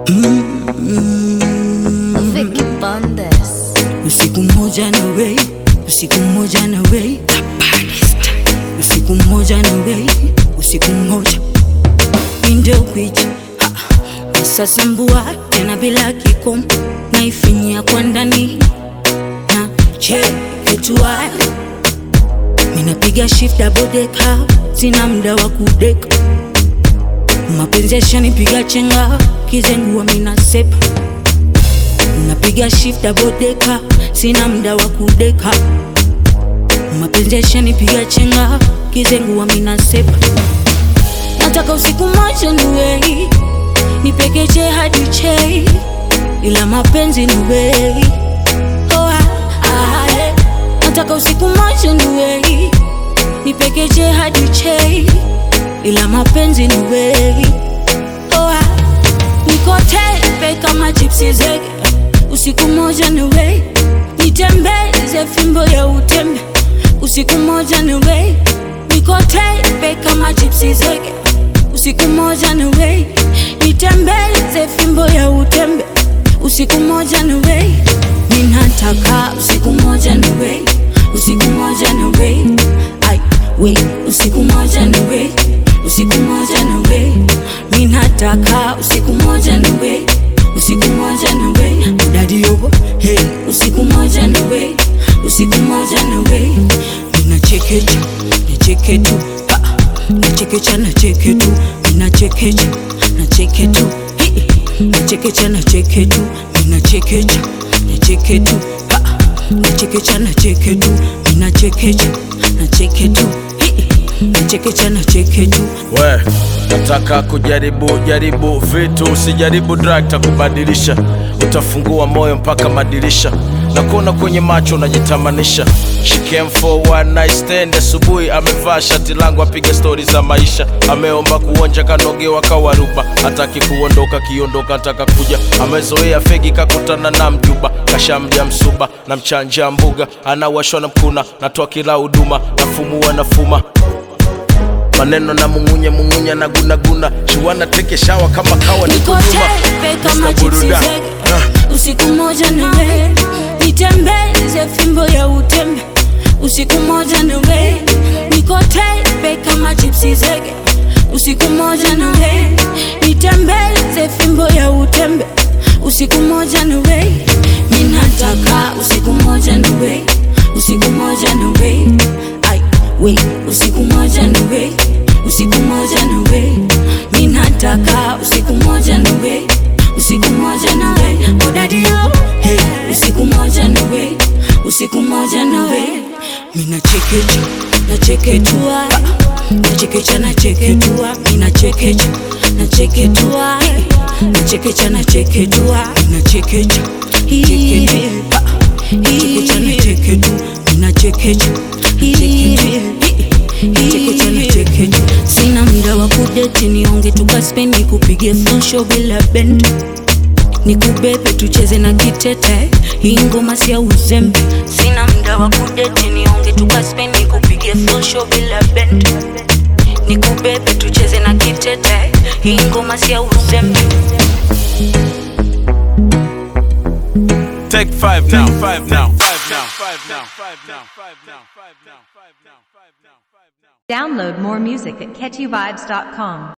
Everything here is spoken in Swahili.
Vicky Bandes. Usiku mmoja na wei, usiku mmoja na wei, usiku mmoja na wei, usiku mmoja ndio kwicha sasa mbua tena bila kikomo, naifinyia kwa ndani na cheketua, minapiga shift double decker, sina muda wa kudeka, mapenzi yashanipiga chenga, kizengua mina sepa napiga shift double decker, sina muda wa kudeka, mapenzi yashanipiga chenga, kizengua mina sepa, nataka usiku moja niwei nipekeche hadi chei, ila mapenzi ni wei oh, ah, ah, eh. nataka usiku moja niwei nipekeche hadi chei, ila mapenzi ni wei oh, ah. niko tepe kama chipsi zege usiku moja ni wei nitembeze fimbo ya utembe usiku moja ni wei niko tepe kama chipsi zege usiku moja ni wei nitembeze fimbo ya utembe usiku moja ni wei ninataka usiku moja ni wei usiku moja ni wei ai wei usiku moja ni wei usiku moja ni wei ninataka usiku moja ni wei usiku moja ni wei udadi yobo hey usiku moja ni wei usiku moja ni wei ninachekecha nacheketu ah, nachekecha nacheketu ninachekecha nacheketu Hi, nachekecha nacheketu ninachekecha nacheketu ah, nachekecha nacheketu ninachekecha nacheketu Hi, nachekecha nacheketu we nataka kujaribu jaribu vitu usijaribu drug takubadilisha utafungua moyo mpaka madirisha na kuona kwenye macho unajitamanisha She came for one night stand asubuhi amevaa shati langu apiga stori za maisha ameomba kuonja kanogewa kawaruba hataki kuondoka kiondoka ataka kuja amezoea fegi kakutana na mjuba kashamja msuba na mchanja mbuga anawashwa na mkuna natoa kila huduma nafumua nafuma maneno na mungunya mungunya na gunaguna chiwana teke shawa kama kawa ni niko kuduma tepe kama Mr. chipsi Buruda. zege Ah. usiku moja ni we nitembeze fimbo ya utembe usiku moja ni we niko tepe kama chipsi zege usiku moja ni we nitembeze fimbo ya utembe usiku moja ni we ninataka usiku moja ni we usiku moja ni we ai we usiku moja ni we usiku moja ni we ninataka usiku moja ni we usiku moja na we odadio hey, usiku moja na we usiku moja na we minachekecha nacheketua nachekecha nacheketua minachekecha nacheketua nachekecha nacheketua minachekecha cheketua nachekecha nacheketu minachekecha chekecha nachekecha sina muda wa kudeti nionge tukaspendi kupige fonsho bila bend nikubebe tucheze na kitete hii ngoma si ya uzembe sina muda wa kudeti nionge tukaspendi kupige fonsho bila bend nikubebe tucheze na kitete hii ngoma si ya uzembe Take five now. Five now. Five now. Five now. Five now. Five now. Five now. Five now. Five now. Download more music at catchyvibes.com.